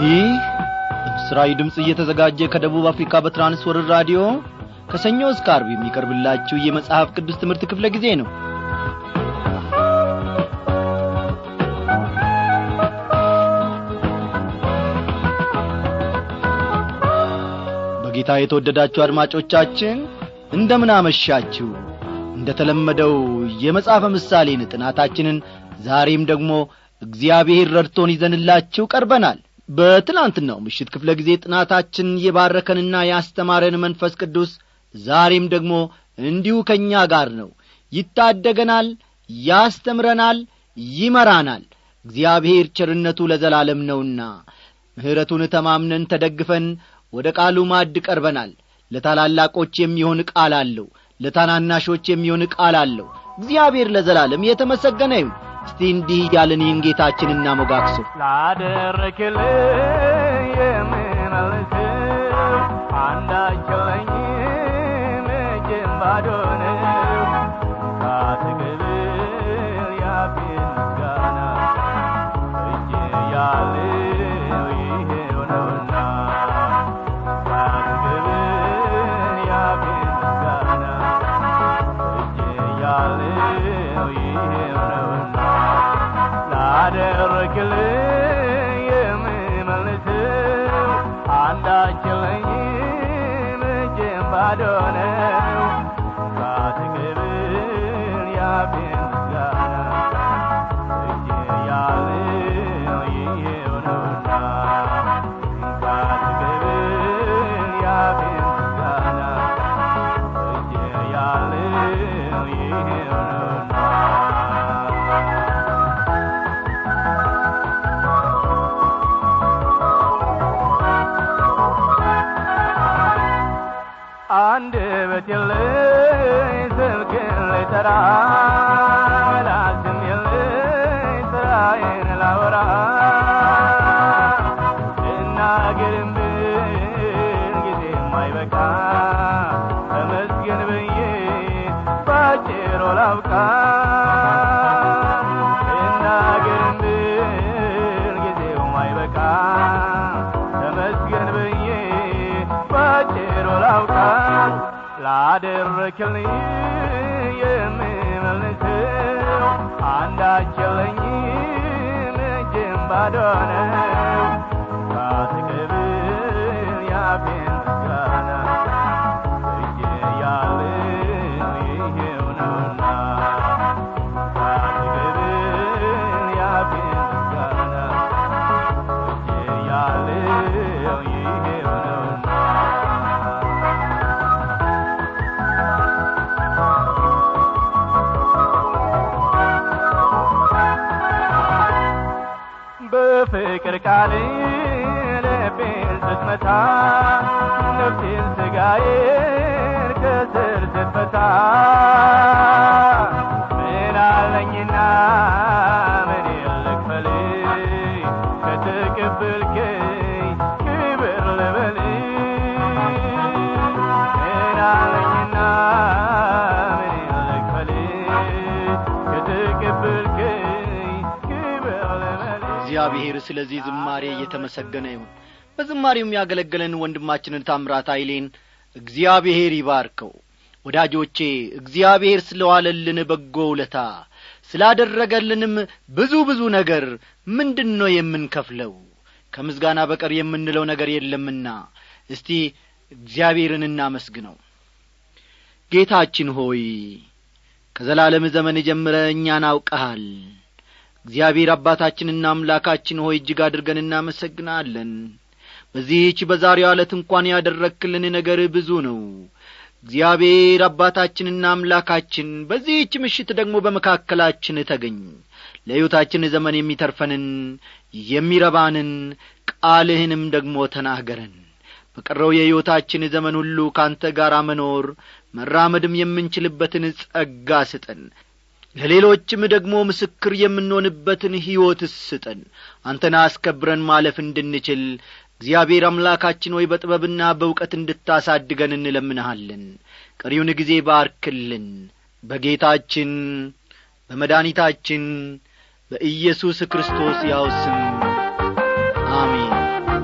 ይህ በምስራዊ ድምፅ እየተዘጋጀ ከደቡብ አፍሪካ በትራንስወርር ራዲዮ ከሰኞ እስከ አርብ የሚቀርብላችሁ የመጽሐፍ ቅዱስ ትምህርት ክፍለ ጊዜ ነው በጌታ የተወደዳችሁ አድማጮቻችን እንደምን አመሻችሁ እንደ ተለመደው የመጽሐፈ ምሳሌን ጥናታችንን ዛሬም ደግሞ እግዚአብሔር ረድቶን ይዘንላችሁ ቀርበናል በትላንትናው ምሽት ክፍለ ጊዜ ጥናታችን የባረከንና ያስተማረን መንፈስ ቅዱስ ዛሬም ደግሞ እንዲሁ ከእኛ ጋር ነው ይታደገናል ያስተምረናል ይመራናል እግዚአብሔር ቸርነቱ ለዘላለም ነውና ምሕረቱን ተማምነን ተደግፈን ወደ ቃሉ ማድ ቀርበናል ለታላላቆች የሚሆን ቃል አለው ለታናናሾች የሚሆን ቃል አለው እግዚአብሔር ለዘላለም የተመሰገነ ይሁን እስቲ እንዲህ እያለን ይህን ጌታችን እናሞጋግሶ ላደረክልኝ የምመልስ አንዳቸለኝ እጄም ባዶ ነው ካትቅብል ያፌን ምስጋና እጅ ያለው ይሄው ነውና ካትቅብል ያፌን ምስጋና እጅ ያለው ይሄው ነውና ላደረክልኝ የምመልሰው አንዳችለኝም እጄም ባዶ ነው ካትቅብል ያፌን ምስጋና እጄ ያለው ይሄው ነውና ካትቅብል ያፌን ምስጋና እጄ ያለው ይሄው ነውና አንድ በት የለኝ ስልክን ልጠራ ላስም የለኝ ስራዬን ላወራ እናግርም ብል ጊዜ የማይበቃ ተመስገን ብዬ ባጭሩ ላብቃ እናግርም ብል ጊዜው የማይበቃ ተመስገን ብዬ ባጭሩ ላውቃ ላደረክልኝ የምመልሰው አንዳች የለኝም እጄም ባዶ ነው ካትቅብል ያፌን ምስጋና እጄ ያለው ይሄው ነውና ካትቅብል ያፌን ምስጋና እጄ ያለው ይሄው ነውና በፍቅር ቃል ልቤን ስትመታ ነፍሴን ስጋዬን ከስር ስትፈታ ምን አለኝና ምን ልክፈል ከተቀበልከኝ ክብር ልበል ምን አለኝና ምን ልክፈል ከተቀበልከኝ ክብር ልበል እግዚአብሔር ስለዚህ ዝማሬ እየተመሰገነ ይሁን በዝማሬው የሚያገለግለን ወንድማችንን ታምራት ኃይሌን እግዚአብሔር ይባርከው ወዳጆቼ እግዚአብሔር ስለዋለልን በጎ ውለታ ስላደረገልንም ብዙ ብዙ ነገር ምንድን ነው የምንከፍለው ከምስጋና በቀር የምንለው ነገር የለምና እስቲ እግዚአብሔርን እናመስግነው ጌታችን ሆይ ከዘላለም ዘመን ጀምረ እኛን አውቀሃል እግዚአብሔር አባታችንና አምላካችን ሆይ እጅግ አድርገን እናመሰግናለን በዚህች በዛሬው ዕለት እንኳን ያደረክልን ነገር ብዙ ነው እግዚአብሔር አባታችንና አምላካችን በዚህች ምሽት ደግሞ በመካከላችን ተገኝ ለሕይወታችን ዘመን የሚተርፈንን የሚረባንን ቃልህንም ደግሞ ተናገረን በቀረው የሕይወታችን ዘመን ሁሉ ካንተ ጋር መኖር መራመድም የምንችልበትን ጸጋ ስጠን ለሌሎችም ደግሞ ምስክር የምንሆንበትን ሕይወት ስጠን አንተን አስከብረን ማለፍ እንድንችል እግዚአብሔር አምላካችን ሆይ በጥበብና በእውቀት እንድታሳድገን እንለምንሃለን ቀሪውን ጊዜ ባርክልን በጌታችን በመድኃኒታችን በኢየሱስ ክርስቶስ ያው ስም አሜን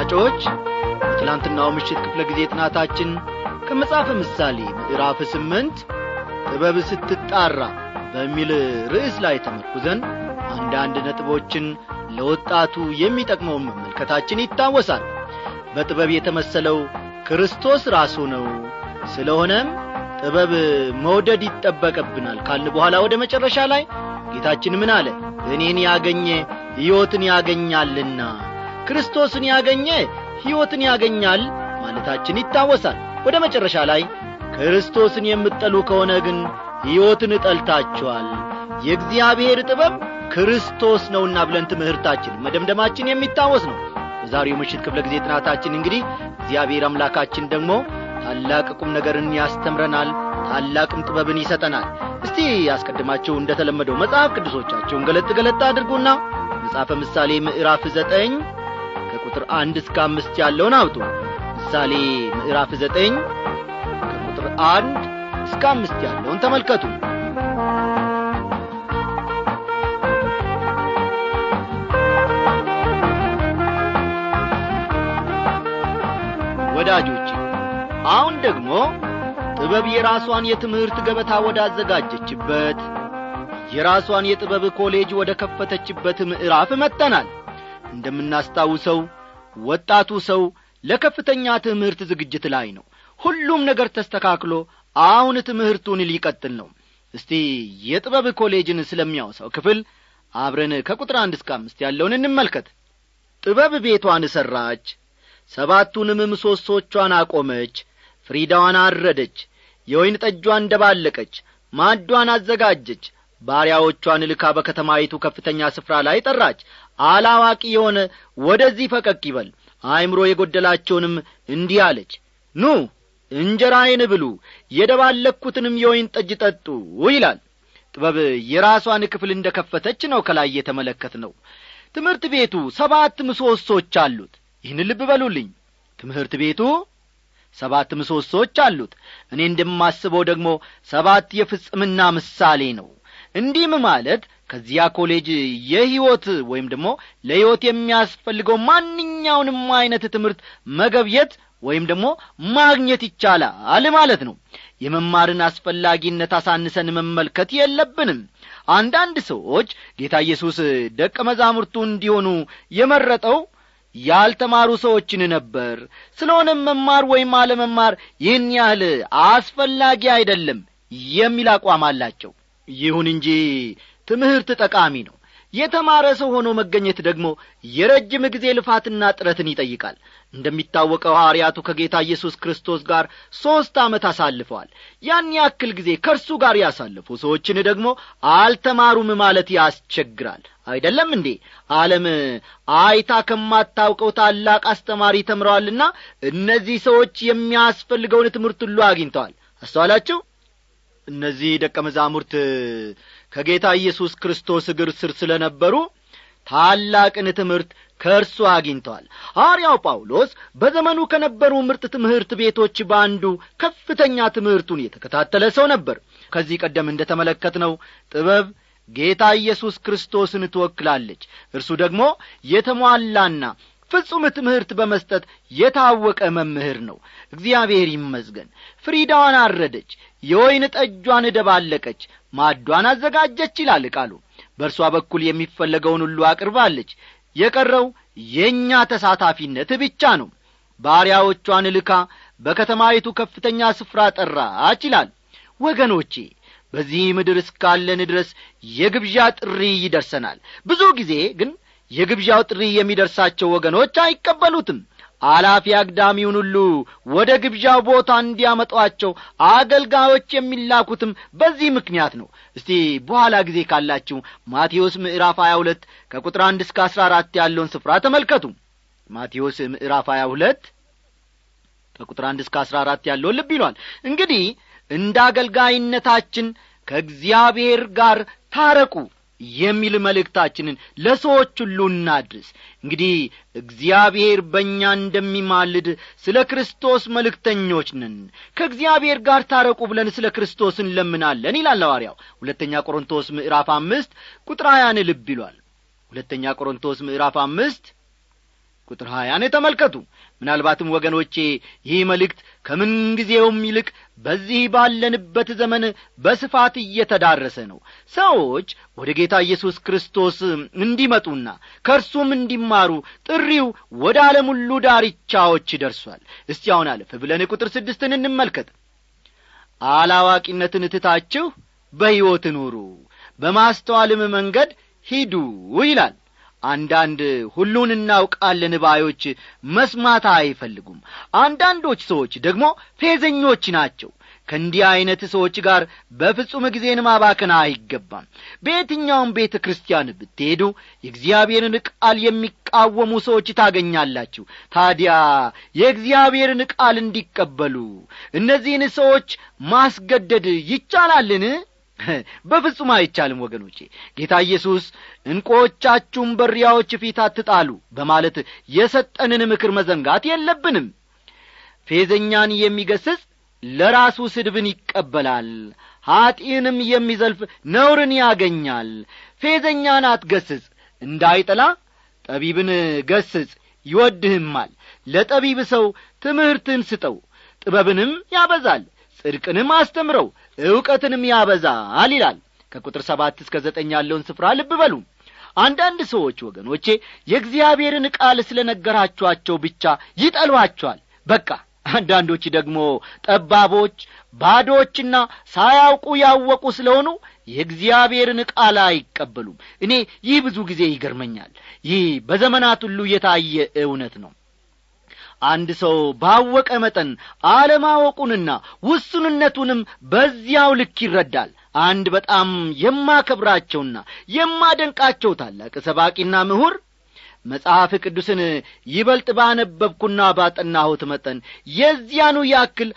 አድማጮች በትላንትናው ምሽት ክፍለ ጊዜ ጥናታችን ከመጽሐፈ ምሳሌ ምዕራፍ ስምንት ጥበብ ስትጣራ በሚል ርዕስ ላይ ተመርኩዘን አንዳንድ ነጥቦችን ለወጣቱ የሚጠቅመውን መመልከታችን ይታወሳል በጥበብ የተመሰለው ክርስቶስ ራሱ ነው ስለሆነም ጥበብ መውደድ ይጠበቅብናል ካልን በኋላ ወደ መጨረሻ ላይ ጌታችን ምን አለ እኔን ያገኘ ሕይወትን ያገኛልና ክርስቶስን ያገኘ ሕይወትን ያገኛል ማለታችን ይታወሳል ወደ መጨረሻ ላይ ክርስቶስን የምትጠሉ ከሆነ ግን ሕይወትን እጠልታችኋል የእግዚአብሔር ጥበብ ክርስቶስ ነውና ብለን ትምህርታችን መደምደማችን የሚታወስ ነው በዛሬው ምሽት ክፍለ ጊዜ ጥናታችን እንግዲህ እግዚአብሔር አምላካችን ደግሞ ታላቅ ቁም ነገርን ያስተምረናል ታላቅም ጥበብን ይሰጠናል እስቲ ያስቀድማችሁ እንደ ተለመደው መጽሐፍ ቅዱሶቻቸውን ገለጥ ገለጥ አድርጉና መጽሐፈ ምሳሌ ምዕራፍ ዘጠኝ ከቁጥር አንድ እስከ አምስት ያለውን አውጡ ምሳሌ ምዕራፍ ዘጠኝ ከቁጥር አንድ እስከ አምስት ያለውን ተመልከቱ ወዳጆች አሁን ደግሞ ጥበብ የራሷን የትምህርት ገበታ ወዳዘጋጀችበት የራሷን የጥበብ ኮሌጅ ወደ ከፈተችበት ምዕራፍ መጥተናል እንደምናስታውሰው ወጣቱ ሰው ለከፍተኛ ትምህርት ዝግጅት ላይ ነው ሁሉም ነገር ተስተካክሎ አሁን ትምህርቱን ሊቀጥል ነው እስቲ የጥበብ ኮሌጅን ስለሚያወሳው ክፍል አብረን ከቁጥር አንድ እስከ አምስት ያለውን እንመልከት ጥበብ ቤቷን ሠራች ሰባቱንም ምሰሶቿን አቆመች ፍሪዳዋን አረደች የወይን ጠጇን እንደባለቀች ማዷን አዘጋጀች ባሪያዎቿን ልካ በከተማይቱ ከፍተኛ ስፍራ ላይ ጠራች አላዋቂ የሆነ ወደዚህ ፈቀቅ ይበል አእምሮ የጐደላቸውንም እንዲህ አለች ኑ እንጀራዬን ብሉ የደባለኩትንም የወይን ጠጅ ጠጡ ይላል ጥበብ የራሷን ክፍል እንደ ከፈተች ነው ከላይ የተመለከት ነው ትምህርት ቤቱ ሰባት ምሰሶች አሉት ይህን ልብ በሉልኝ ትምህርት ቤቱ ሰባት ምሰሶች አሉት እኔ እንደማስበው ደግሞ ሰባት የፍጽምና ምሳሌ ነው እንዲህም ማለት ከዚያ ኮሌጅ የሕይወት ወይም ደግሞ ለሕይወት የሚያስፈልገው ማንኛውንም አይነት ትምህርት መገብየት ወይም ደግሞ ማግኘት ይቻላል ማለት ነው የመማርን አስፈላጊነት አሳንሰን መመልከት የለብንም አንዳንድ ሰዎች ጌታ ኢየሱስ ደቀ መዛሙርቱ እንዲሆኑ የመረጠው ያልተማሩ ሰዎችን ነበር ስለሆነም መማር ወይም አለመማር ይህን ያህል አስፈላጊ አይደለም የሚል አቋም አላቸው ይሁን እንጂ ትምህርት ጠቃሚ ነው የተማረ ሰው ሆኖ መገኘት ደግሞ የረጅም ጊዜ ልፋትና ጥረትን ይጠይቃል እንደሚታወቀው ሐዋርያቱ ከጌታ ኢየሱስ ክርስቶስ ጋር ሦስት ዓመት አሳልፈዋል ያን ያክል ጊዜ ከእርሱ ጋር ያሳለፉ ሰዎችን ደግሞ አልተማሩም ማለት ያስቸግራል አይደለም እንዴ ዓለም አይታ ከማታውቀው ታላቅ አስተማሪ ተምረዋልና እነዚህ ሰዎች የሚያስፈልገውን ትምህርት ሁሉ አግኝተዋል አስተዋላችሁ እነዚህ ደቀ መዛሙርት ከጌታ ኢየሱስ ክርስቶስ እግር ስር ስለ ነበሩ ታላቅን ትምህርት ከእርሱ አግኝተዋል ሐዋርያው ጳውሎስ በዘመኑ ከነበሩ ምርጥ ትምህርት ቤቶች በአንዱ ከፍተኛ ትምህርቱን የተከታተለ ሰው ነበር ከዚህ ቀደም እንደ ተመለከትነው ጥበብ ጌታ ኢየሱስ ክርስቶስን ትወክላለች እርሱ ደግሞ የተሟላና ፍጹም ትምህርት በመስጠት የታወቀ መምህር ነው እግዚአብሔር ይመስገን ፍሪዳዋን አረደች የወይን ጠጇን ደባለቀች ማዷን አዘጋጀች ይላል ቃሉ በእርሷ በኩል የሚፈለገውን ሁሉ አቅርባለች የቀረው የእኛ ተሳታፊነት ብቻ ነው ባሪያዎቿን ልካ በከተማይቱ ከፍተኛ ስፍራ ጠራች ይላል ወገኖቼ በዚህ ምድር እስካለን ድረስ የግብዣ ጥሪ ይደርሰናል ብዙ ጊዜ ግን የግብዣው ጥሪ የሚደርሳቸው ወገኖች አይቀበሉትም አላፊ አግዳሚውን ሁሉ ወደ ግብዣው ቦታ እንዲያመጧቸው አገልጋዮች የሚላኩትም በዚህ ምክንያት ነው እስቲ በኋላ ጊዜ ካላችሁ ማቴዎስ ምዕራፍ ሀያ ሁለት ከቁጥር አንድ እስከ አስራ አራት ያለውን ስፍራ ተመልከቱ ማቴዎስ ምዕራፍ ሀያ ሁለት ከቁጥር አንድ እስከ አስራ አራት ያለውን ልብ ይሏል እንግዲህ እንደ አገልጋይነታችን ከእግዚአብሔር ጋር ታረቁ የሚል መልእክታችንን ለሰዎች ሁሉ እናድርስ እንግዲህ እግዚአብሔር በእኛ እንደሚማልድ ስለ ክርስቶስ መልእክተኞች ነን ከእግዚአብሔር ጋር ታረቁ ብለን ስለ ክርስቶስ እንለምናለን ይላል ሐዋርያው ሁለተኛ ቆሮንቶስ ምዕራፍ አምስት ቁጥር ሀያን ልብ ይሏል ሁለተኛ ቆሮንቶስ ምዕራፍ አምስት ቁጥር ሀያን ተመልከቱ ምናልባትም ወገኖቼ ይህ መልእክት ከምንጊዜውም ይልቅ በዚህ ባለንበት ዘመን በስፋት እየተዳረሰ ነው ሰዎች ወደ ጌታ ኢየሱስ ክርስቶስ እንዲመጡና ከእርሱም እንዲማሩ ጥሪው ወደ ዓለም ሁሉ ዳርቻዎች ደርሷል እስቲ አሁን አለፍ ብለን ቁጥር ስድስትን እንመልከት አላዋቂነትን ትታችሁ በሕይወት ኑሩ በማስተዋልም መንገድ ሂዱ ይላል አንዳንድ ሁሉን እናውቃለን ባዮች መስማት አይፈልጉም አንዳንዶች ሰዎች ደግሞ ፌዘኞች ናቸው ከእንዲህ ዐይነት ሰዎች ጋር በፍጹም ጊዜን ማባከን አይገባም በየትኛውም ቤተ ክርስቲያን ብትሄዱ የእግዚአብሔርን ቃል የሚቃወሙ ሰዎች ታገኛላችሁ ታዲያ የእግዚአብሔርን ቃል እንዲቀበሉ እነዚህን ሰዎች ማስገደድ ይቻላልን በፍጹም አይቻልም ወገኖቼ ጌታ ኢየሱስ እንቆቻችሁም በሪያዎች ፊት አትጣሉ በማለት የሰጠንን ምክር መዘንጋት የለብንም ፌዘኛን የሚገስጽ ለራሱ ስድብን ይቀበላል ኀጢንም የሚዘልፍ ነውርን ያገኛል ፌዘኛን አትገስጽ እንዳይጠላ ጠቢብን ገስጽ ይወድህማል ለጠቢብ ሰው ትምህርትን ስጠው ጥበብንም ያበዛል ጽድቅንም አስተምረው ዕውቀትንም ያበዛል ይላል ከቁጥር ሰባት እስከ ዘጠኝ ያለውን ስፍራ ልብ በሉ አንዳንድ ሰዎች ወገኖቼ የእግዚአብሔርን ቃል ስለ ነገራችኋቸው ብቻ ይጠሏቸዋል በቃ አንዳንዶች ደግሞ ጠባቦች ባዶችና ሳያውቁ ያወቁ ስለሆኑ የእግዚአብሔርን ቃል አይቀበሉም እኔ ይህ ብዙ ጊዜ ይገርመኛል ይህ በዘመናት ሁሉ የታየ እውነት ነው አንድ ሰው ባወቀ መጠን አለማወቁንና ውሱንነቱንም በዚያው ልክ ይረዳል አንድ በጣም የማከብራቸውና የማደንቃቸው ታላቅ ሰባቂና ምሁር መጽሐፍ ቅዱስን ይበልጥ ባነበብኩና ባጠናሁት መጠን የዚያኑ ያክል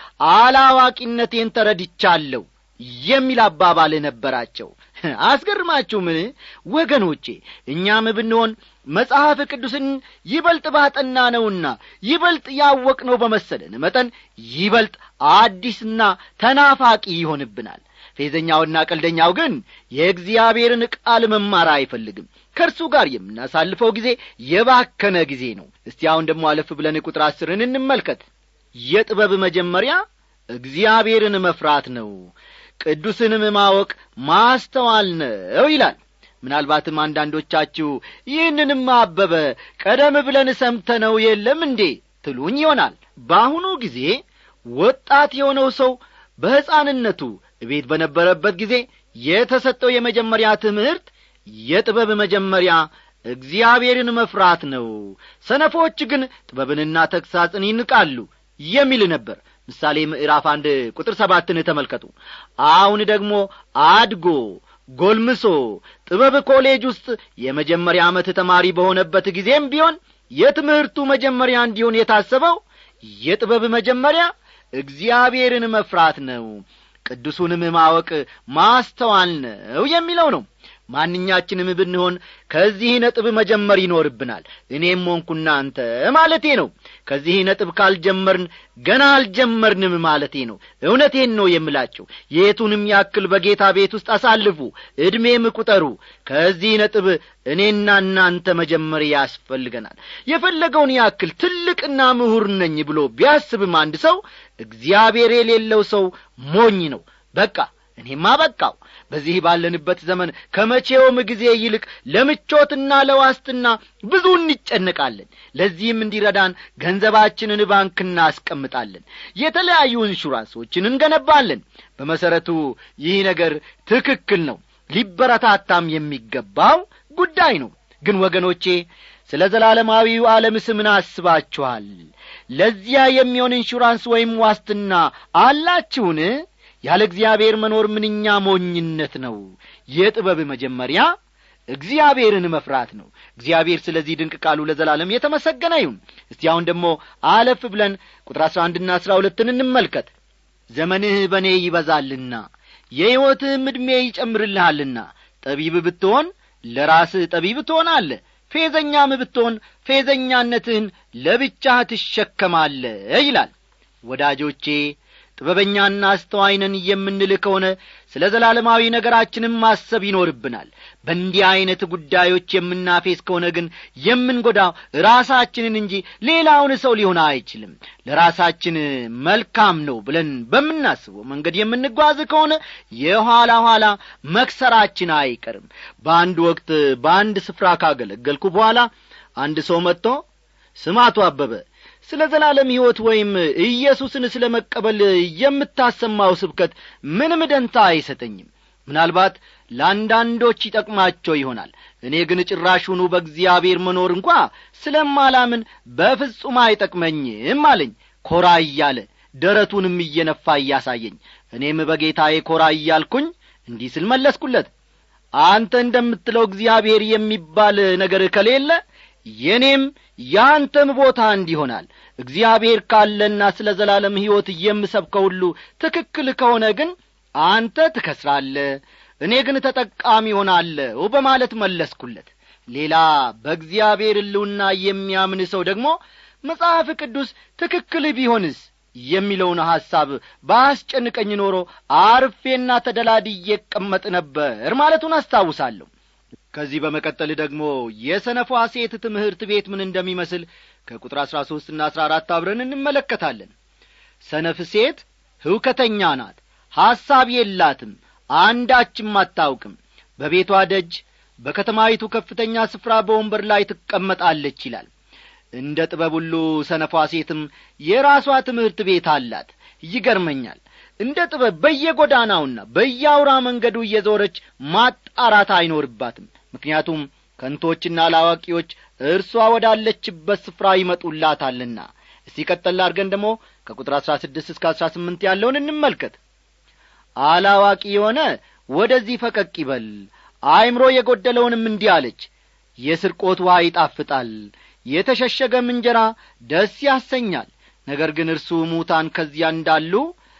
አላዋቂነቴን ተረድቻለሁ የሚል አባባል ነበራቸው አስገርማችሁ ምን ወገኖቼ እኛም ብንሆን መጽሐፍ ቅዱስን ይበልጥ ባጠና ነውና ይበልጥ ያወቅነው በመሰለን መጠን ይበልጥ አዲስና ተናፋቂ ይሆንብናል ፌዘኛውና ቀልደኛው ግን የእግዚአብሔርን ቃል መማር አይፈልግም ከእርሱ ጋር የምናሳልፈው ጊዜ የባከነ ጊዜ ነው እስቲ አሁን ደግሞ አለፍ ብለን ቁጥር አስርን እንመልከት የጥበብ መጀመሪያ እግዚአብሔርን መፍራት ነው ቅዱስንም ማወቅ ማስተዋል ነው ይላል ምናልባትም አንዳንዶቻችሁ ይህንንም አበበ ቀደም ብለን ሰምተነው የለም እንዴ ትሉኝ ይሆናል በአሁኑ ጊዜ ወጣት የሆነው ሰው በሕፃንነቱ ቤት በነበረበት ጊዜ የተሰጠው የመጀመሪያ ትምህርት የጥበብ መጀመሪያ እግዚአብሔርን መፍራት ነው ሰነፎች ግን ጥበብንና ተግሳጽን ይንቃሉ የሚል ነበር ምሳሌ ምዕራፍ አንድ ቁጥር ሰባትን ተመልከቱ አሁን ደግሞ አድጎ ጎልምሶ ጥበብ ኮሌጅ ውስጥ የመጀመሪያ ዓመት ተማሪ በሆነበት ጊዜም ቢሆን የትምህርቱ መጀመሪያ እንዲሆን የታሰበው የጥበብ መጀመሪያ እግዚአብሔርን መፍራት ነው ቅዱሱንም ማወቅ ማስተዋል ነው የሚለው ነው ማንኛችንም ብንሆን ከዚህ ነጥብ መጀመር ይኖርብናል እኔም ሆንኩ እናንተ ማለቴ ነው ከዚህ ነጥብ ካልጀመርን ገና አልጀመርንም ማለቴ ነው እውነቴን ነው የምላቸው የቱንም ያክል በጌታ ቤት ውስጥ አሳልፉ ዕድሜም ቁጠሩ ከዚህ ነጥብ እኔና እናንተ መጀመር ያስፈልገናል የፈለገውን ያክል ትልቅና ምሁር ነኝ ብሎ ቢያስብም አንድ ሰው እግዚአብሔር የሌለው ሰው ሞኝ ነው በቃ እኔማ በቃው በዚህ ባለንበት ዘመን ከመቼውም ጊዜ ይልቅ ለምቾትና ለዋስትና ብዙ እንጨነቃለን ለዚህም እንዲረዳን ገንዘባችንን ባንክ እናስቀምጣለን የተለያዩ ኢንሹራንሶችን እንገነባለን በመሠረቱ ይህ ነገር ትክክል ነው ሊበረታታም የሚገባው ጉዳይ ነው ግን ወገኖቼ ስለ ዘላለማዊው ዓለምስ ምን አስባችኋል ለዚያ የሚሆን ኢንሹራንስ ወይም ዋስትና አላችሁን ያለ እግዚአብሔር መኖር ምንኛ ሞኝነት ነው የጥበብ መጀመሪያ እግዚአብሔርን መፍራት ነው እግዚአብሔር ስለዚህ ድንቅ ቃሉ ለዘላለም የተመሰገነ ይሁን እስቲ አሁን ደግሞ አለፍ ብለን ቁጥር አሥራ አንድና አሥራ ሁለትን እንመልከት ዘመንህ በእኔ ይበዛልና የሕይወትህም ዕድሜ ይጨምርልሃልና ጠቢብ ብትሆን ለራስህ ጠቢብ ትሆናለ ፌዘኛም ብትሆን ፌዘኛነትህን ለብቻህ ትሸከማለ ይላል ወዳጆቼ ጥበበኛና አስተዋይነን የምንል ከሆነ ስለ ዘላለማዊ ነገራችንም ማሰብ ይኖርብናል በእንዲህ ዐይነት ጉዳዮች የምናፌስ ከሆነ ግን የምንጐዳው ራሳችንን እንጂ ሌላውን ሰው ሊሆን አይችልም ለራሳችን መልካም ነው ብለን በምናስበው መንገድ የምንጓዝ ከሆነ የኋላ ኋላ መክሰራችን አይቀርም በአንድ ወቅት በአንድ ስፍራ ካገለገልኩ በኋላ አንድ ሰው መጥቶ ስማቱ አበበ ስለ ዘላለም ሕይወት ወይም ኢየሱስን ስለ መቀበል የምታሰማው ስብከት ምንም ደንታ አይሰጠኝም ምናልባት ለአንዳንዶች ይጠቅማቸው ይሆናል እኔ ግን ጭራሹኑ በእግዚአብሔር መኖር እንኳ ስለማላምን በፍጹም አይጠቅመኝም አለኝ ኮራ እያለ ደረቱንም እየነፋ እያሳየኝ እኔም በጌታዬ ኮራ እያልኩኝ እንዲህ ስል መለስኩለት አንተ እንደምትለው እግዚአብሔር የሚባል ነገር ከሌለ የኔም ያንተም ቦታ እንዲሆናል እግዚአብሔር ካለና ስለ ዘላለም ሕይወት የምሰብከው ሁሉ ትክክል ከሆነ ግን አንተ ትከስራለህ እኔ ግን ተጠቃሚ ሆናለሁ በማለት መለስኩለት ሌላ በእግዚአብሔር ሕልውና የሚያምን ሰው ደግሞ መጽሐፍ ቅዱስ ትክክል ቢሆንስ የሚለውን ሐሳብ በአስጨንቀኝ ኖሮ አርፌና ተደላድዬ እቀመጥ ነበር ማለቱን አስታውሳለሁ ከዚህ በመቀጠል ደግሞ የሰነፏ ሴት ትምህርት ቤት ምን እንደሚመስል ከቁጥር አሥራ ሦስትና አሥራ አራት አብረን እንመለከታለን ሰነፍ ሴት ህውከተኛ ናት ሐሳብ የላትም አንዳችም አታውቅም በቤቷ ደጅ በከተማይቱ ከፍተኛ ስፍራ በወንበር ላይ ትቀመጣለች ይላል እንደ ጥበብ ሁሉ ሰነፏ ሴትም የራሷ ትምህርት ቤት አላት ይገርመኛል እንደ ጥበብ በየጐዳናውና በየአውራ መንገዱ እየዞረች ማጣራት አይኖርባትም ምክንያቱም ከንቶችና አላዋቂዎች እርሷ ወዳለችበት ስፍራ ይመጡላታልና እስቲ ቀጠል አድርገን ደግሞ ከቁጥር አሥራ ስድስት እስከ አሥራ ስምንት ያለውን እንመልከት አላዋቂ የሆነ ወደዚህ ፈቀቅ ይበል አእምሮ የጐደለውንም እንዲህ አለች የስርቆት ውሃ ይጣፍጣል የተሸሸገም እንጀራ ደስ ያሰኛል ነገር ግን እርሱ ሙታን ከዚያ እንዳሉ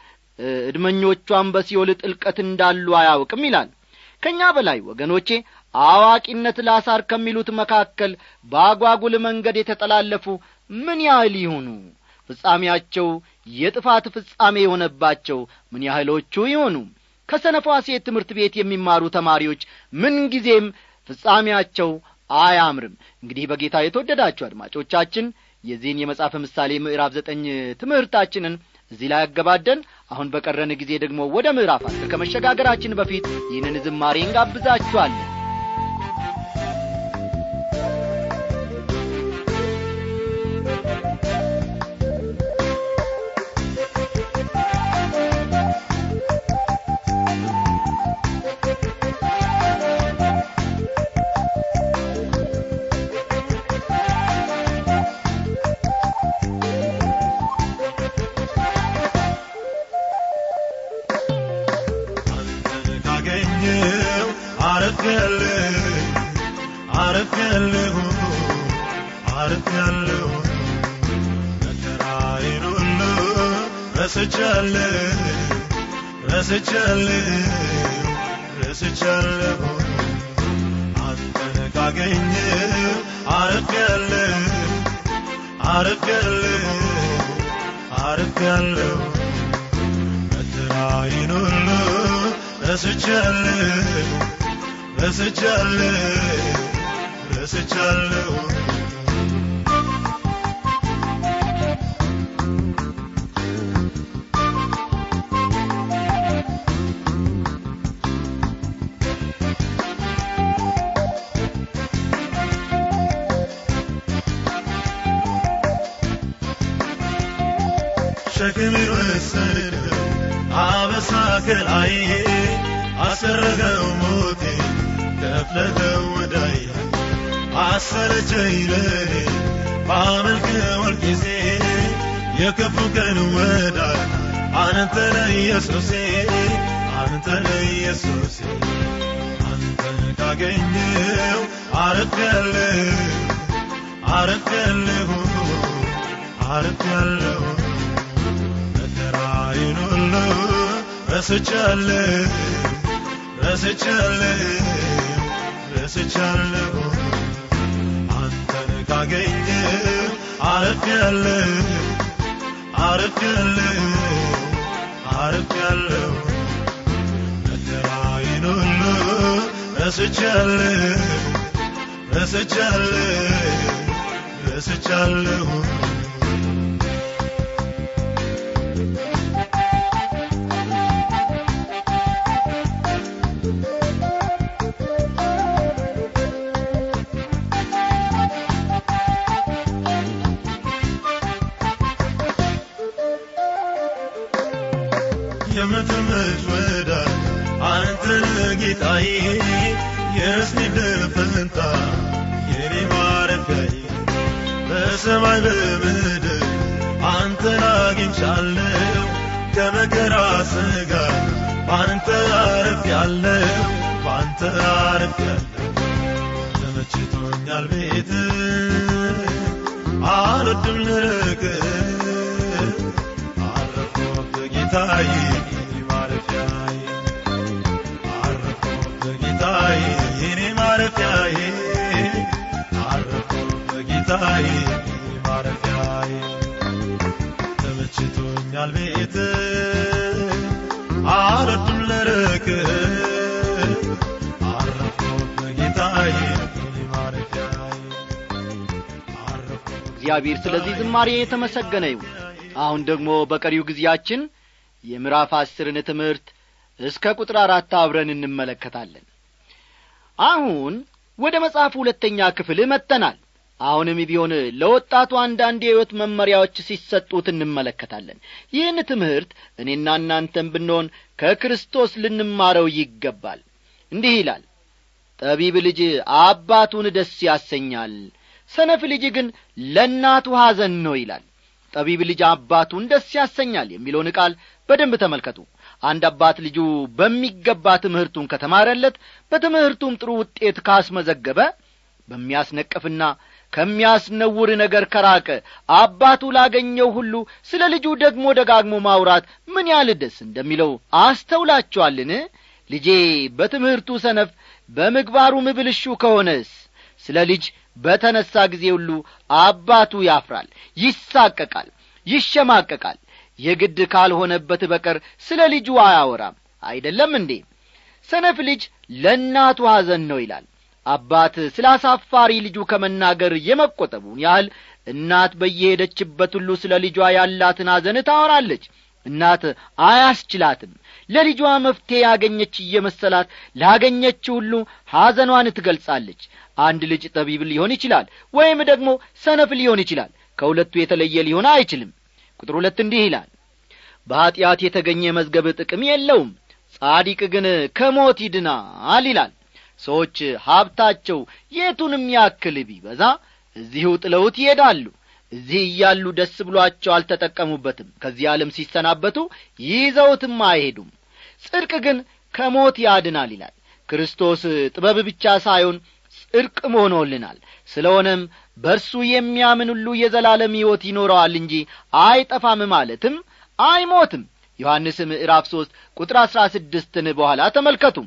እድመኞቿን በሲኦል ጥልቀት እንዳሉ አያውቅም ይላል ከእኛ በላይ ወገኖቼ አዋቂነት ላሳር ከሚሉት መካከል በአጓጉል መንገድ የተጠላለፉ ምን ያህል ይሁኑ ፍጻሜያቸው የጥፋት ፍጻሜ የሆነባቸው ምን ያህሎቹ ይሆኑ ከሰነፏ ሴት ትምህርት ቤት የሚማሩ ተማሪዎች ምንጊዜም ፍጻሜያቸው አያምርም እንግዲህ በጌታ የተወደዳችሁ አድማጮቻችን የዚህን የመጽሐፈ ምሳሌ ምዕራፍ ዘጠኝ ትምህርታችንን እዚህ ላይ ያገባደን አሁን በቀረን ጊዜ ደግሞ ወደ ምዕራፍ አስር ከመሸጋገራችን በፊት ይህንን ዝማሬ እንጋብዛችኋለን ካገኘው አረፍያለሁ አረፍያለሁ አረፍያለሁ መከራዬን ሁሉ ረስቻለሁ ረስቻለሁ ረስቻለሁ አንተን ካገኘው አረፍያለሁ አረፍያለሁ አረፍያለሁ መከራዬን ሁሉ ረስቻለሁ ረስቻለሁ ረስቻለሁ ሸክም ወሰደው አበሳ ከላይ አሰረገው ሞቴ ከፍለኸው ወዳይ አሰረቸኝ ለኔ ባመልክህ ጊዜ የክፉ ቀን ወዳይ አንተ ነህ ኢየሱሴ አንተ ነህ ኢየሱሴ አንተን ካገኘው አረፍያለሁ አረፍያለሁ አረፍያለሁ መከራዬን ሁሉ ረስቻለሁ ረስቻለሁ ረስቻለሁ አንተን ካገኘው አረፍያለሁ አረፍያለሁ አረፍያለሁ መከራዬን ሁሉ ረስቻለሁ ረስቻለሁ ረስቻለሁ የምትምት ወዳጅ አንተ ነህ ጌታዬ የርስኒ ድል ፈንታ የኔ ማረፊያዬ በሰማይ በምድር አንተን አግኝቻለሁ ከመከራ ስጋት በአንተ አርፌያለሁ በአንተ አርፌያለሁ ተመችቶኛል ቤት አልወድም ልርቅ አረፍኩበት ጌታዬ ማረፊያዬ አረፍኩበት ጌታዬ የኔ ማረፊያዬ አረፍኩበት ጌታዬ ማረፊያዬ ተመችቶኛል ቤት አልወድም ልርቅ አረፍኩበት ጌታዬ ማረፊያዬ አረፍኩበት እግዚአብሔር ስለዚህ ዝማሬ የተመሰገነ ይሁን አሁን ደግሞ በቀሪው ጊዜያችን የምዕራፍ አስርን ትምህርት እስከ ቁጥር አራት አብረን እንመለከታለን አሁን ወደ መጽሐፉ ሁለተኛ ክፍል መጥተናል አሁንም ቢሆን ለወጣቱ አንዳንድ የሕይወት መመሪያዎች ሲሰጡት እንመለከታለን ይህን ትምህርት እኔና እናንተም ብንሆን ከክርስቶስ ልንማረው ይገባል እንዲህ ይላል ጠቢብ ልጅ አባቱን ደስ ያሰኛል ሰነፍ ልጅ ግን ለእናቱ ሐዘን ነው ይላል ጠቢብ ልጅ አባቱን ደስ ያሰኛል የሚለውን ቃል በደንብ ተመልከቱ አንድ አባት ልጁ በሚገባ ትምህርቱን ከተማረለት በትምህርቱም ጥሩ ውጤት ካስመዘገበ በሚያስነቅፍና ከሚያስነውር ነገር ከራቀ አባቱ ላገኘው ሁሉ ስለ ልጁ ደግሞ ደጋግሞ ማውራት ምን ያህል ደስ እንደሚለው አስተውላችኋልን ልጄ በትምህርቱ ሰነፍ በምግባሩም ብልሹ ከሆነስ ስለ ልጅ በተነሣ ጊዜ ሁሉ አባቱ ያፍራል ይሳቀቃል ይሸማቀቃል የግድ ካልሆነበት በቀር ስለ ልጁ አያወራም አይደለም እንዴ ሰነፍ ልጅ ለእናቱ ሐዘን ነው ይላል አባት ስለ አሳፋሪ ልጁ ከመናገር የመቆጠቡን ያህል እናት በየሄደችበት ሁሉ ስለ ልጇ ያላትን ሐዘን ታወራለች እናት አያስችላትም ለልጇ መፍትሔ ያገኘች እየመሰላት ላገኘችው ሁሉ ሐዘኗን ትገልጻለች አንድ ልጅ ጠቢብ ሊሆን ይችላል ወይም ደግሞ ሰነፍ ሊሆን ይችላል ከሁለቱ የተለየ ሊሆን አይችልም ቁጥር ሁለት እንዲህ ይላል በኀጢአት የተገኘ መዝገብ ጥቅም የለውም ጻዲቅ ግን ከሞት ይድናል ይላል ሰዎች ሀብታቸው የቱንም ያክል ቢበዛ እዚሁ ጥለውት ይሄዳሉ እዚህ እያሉ ደስ ብሏቸው አልተጠቀሙበትም ከዚህ ዓለም ሲሰናበቱ ይዘውትም አይሄዱም ጽድቅ ግን ከሞት ያድናል ይላል ክርስቶስ ጥበብ ብቻ ሳይሆን ጽድቅም ሆኖልናል ስለሆነም በእርሱ የሚያምን ሁሉ የዘላለም ሕይወት ይኖረዋል እንጂ አይጠፋም ማለትም አይሞትም ዮሐንስ ምዕራፍ ሦስት ቁጥር አሥራ ስድስትን በኋላ ተመልከቱም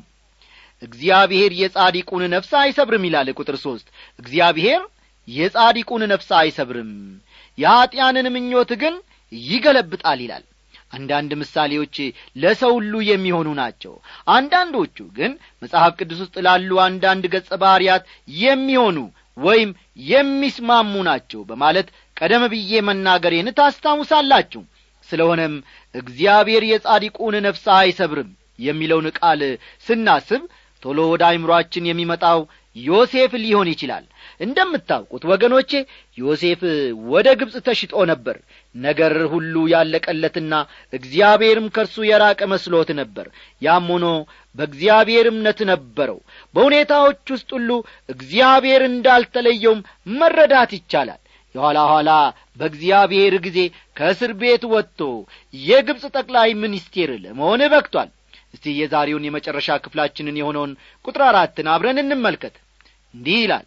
እግዚአብሔር የጻዲቁን ነፍስ አይሰብርም ይላል ቁጥር ሦስት እግዚአብሔር የጻዲቁን ነፍስ አይሰብርም የኀጢያንን ምኞት ግን ይገለብጣል ይላል አንዳንድ ምሳሌዎች ለሰው ሁሉ የሚሆኑ ናቸው አንዳንዶቹ ግን መጽሐፍ ቅዱስ ውስጥ ላሉ አንዳንድ ገጸ ባሕርያት የሚሆኑ ወይም የሚስማሙ ናቸው በማለት ቀደም ብዬ መናገሬን ታስታውሳላችሁ ስለሆነም እግዚአብሔር የጻዲቁን ነፍስ አይሰብርም የሚለውን ቃል ስናስብ ቶሎ ወደ አይምሮአችን የሚመጣው ዮሴፍ ሊሆን ይችላል እንደምታውቁት ወገኖቼ ዮሴፍ ወደ ግብፅ ተሽጦ ነበር ነገር ሁሉ ያለቀለትና እግዚአብሔርም ከእርሱ የራቀ መስሎት ነበር ያም ሆኖ በእግዚአብሔር እምነት ነበረው በሁኔታዎች ውስጥ ሁሉ እግዚአብሔር እንዳልተለየውም መረዳት ይቻላል የኋላ ኋላ በእግዚአብሔር ጊዜ ከእስር ቤት ወጥቶ የግብፅ ጠቅላይ ሚኒስቴር ለመሆን በቅቷል እስቲ የዛሬውን የመጨረሻ ክፍላችንን የሆነውን ቁጥር አራትን አብረን እንመልከት እንዲህ ይላል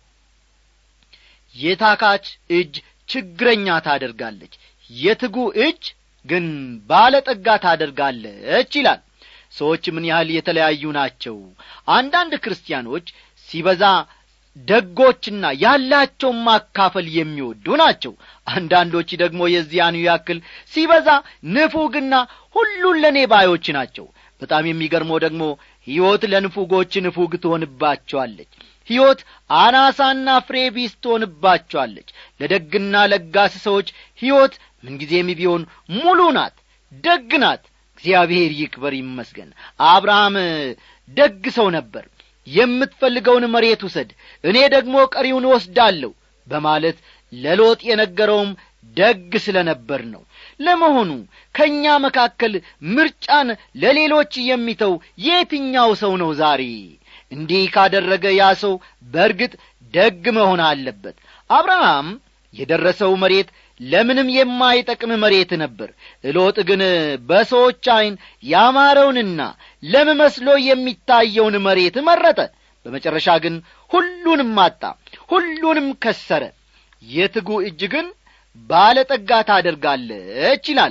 የታካች እጅ ችግረኛ ታደርጋለች የትጉ እጅ ግን ባለጠጋ ታደርጋለች ይላል ሰዎች ምን ያህል የተለያዩ ናቸው አንዳንድ ክርስቲያኖች ሲበዛ ደጎችና ያላቸውን ማካፈል የሚወዱ ናቸው አንዳንዶች ደግሞ የዚያኑ ያክል ሲበዛ ንፉግና ሁሉን ለእኔ ባዮች ናቸው በጣም የሚገርመው ደግሞ ሕይወት ለንፉጎች ንፉግ ትሆንባቸዋለች ሕይወት አናሳና ፍሬ ቢስ ትሆንባቸዋለች ለደግና ለጋስ ሰዎች ሕይወት ምንጊዜም ቢሆን ሙሉ ናት ደግ ናት እግዚአብሔር ይክበር ይመስገን አብርሃም ደግ ሰው ነበር የምትፈልገውን መሬት ውሰድ እኔ ደግሞ ቀሪውን ወስዳለሁ በማለት ለሎጥ የነገረውም ደግ ስለ ነበር ነው ለመሆኑ ከእኛ መካከል ምርጫን ለሌሎች የሚተው የትኛው ሰው ነው ዛሬ እንዲህ ካደረገ ያ ሰው በርግጥ ደግ መሆን አለበት አብርሃም የደረሰው መሬት ለምንም የማይጠቅም መሬት ነበር ሎጥ ግን በሰዎች ዐይን ያማረውንና ለም መስሎ የሚታየውን መሬት መረጠ በመጨረሻ ግን ሁሉንም አጣ ሁሉንም ከሰረ የትጉ እጅ ግን ባለጠጋ ታደርጋለች ይላል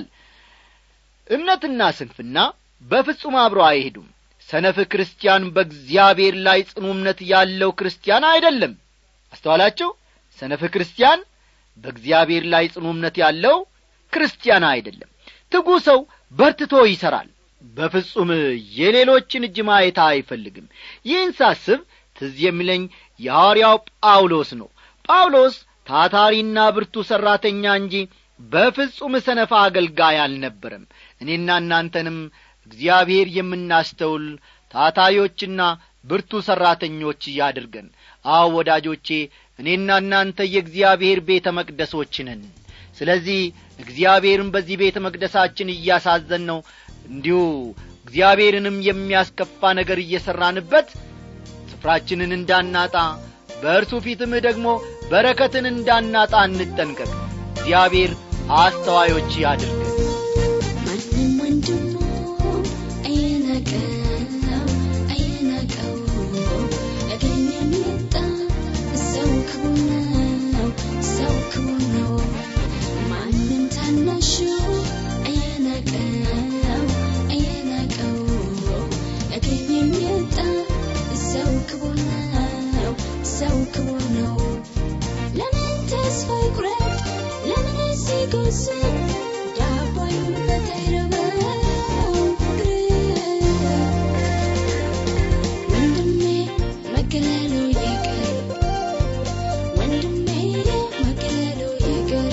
እምነትና ስንፍና በፍጹም አብሮ አይሄዱም ሰነፍ ክርስቲያን በእግዚአብሔር ላይ ጽኑ እምነት ያለው ክርስቲያን አይደለም አስተዋላችሁ ሰነፍ ክርስቲያን በእግዚአብሔር ላይ ጽኑ እምነት ያለው ክርስቲያን አይደለም ትጉ ሰው በርትቶ ይሠራል በፍጹም የሌሎችን እጅ ማየት አይፈልግም ይህን ሳስብ ትዝ የሚለኝ የሐዋርያው ጳውሎስ ነው ጳውሎስ ታታሪና ብርቱ ሠራተኛ እንጂ በፍጹም ሰነፋ አገልጋይ አልነበረም እኔና እናንተንም እግዚአብሔር የምናስተውል ታታዮችና ብርቱ ሠራተኞች ያድርገን አዎ ወዳጆቼ እኔና እናንተ የእግዚአብሔር ቤተ መቅደሶች ነን ስለዚህ እግዚአብሔርን በዚህ ቤተ መቅደሳችን እያሳዘን ነው እንዲሁ እግዚአብሔርንም የሚያስከፋ ነገር እየሠራንበት ስፍራችንን እንዳናጣ በእርሱ ፊትም ደግሞ በረከትን እንዳናጣ እንጠንቀቅ እግዚአብሔር አስተዋዮች ያድርገን ማንም ወንድሙን አይናቀው አይናቀው ያገኘ የሚጣ ሰው ክቡር ነው ሰው ክቡር ነው ማንም ታናሹ አይናቀው አይናቀው ያገኘ የሚጣ ሰው ክቡር ነው ሰው ክቡር ነው ለምን ተስፋ ይቁረጥ ለምን ሲጎስም ዳቦ አይሆንበት አይረበው ወንድሜ መገለሉ ይቅር ወንድሜ መገለሉ ይቅር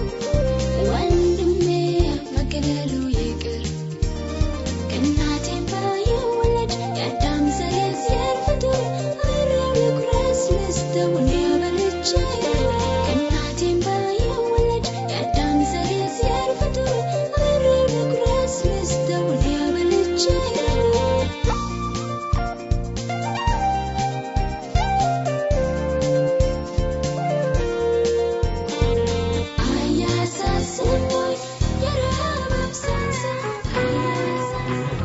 ወንድሜ መገለሉ ይቅር ከእናቴም ባይወለድ የአዳም ዘር የእግዚአብሔር ፍጡር አብሬው ልኩረስ ልስተውን ያበልቼ ከእናቴም ባይወለድ የአዳም ዘር የእግዚአብሔር ፍጡር አብሬው ልኩረስ ልስተውን ያበልቼ አያሳስቦኝ የረሃብ አብሳሳ አያሳስቦኝ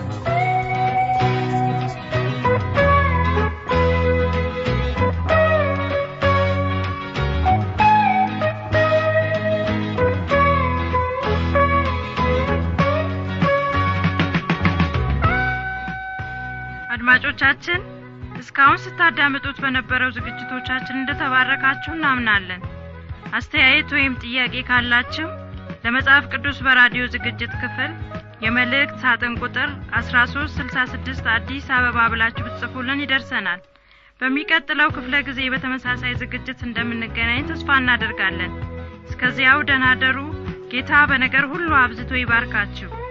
አድማጮቻችን እስካሁን ስታዳምጡት በነበረው ዝግጅቶቻችን እንደተባረካችሁ እናምናለን አስተያየት ወይም ጥያቄ ካላችሁ ለመጽሐፍ ቅዱስ በራዲዮ ዝግጅት ክፍል የመልእክት ሳጥን ቁጥር 1366 አዲስ አበባ ብላችሁ ብትጽፉልን ይደርሰናል በሚቀጥለው ክፍለ ጊዜ በተመሳሳይ ዝግጅት እንደምንገናኝ ተስፋ እናደርጋለን እስከዚያው ደህና ደሩ ጌታ በነገር ሁሉ አብዝቶ ይባርካችሁ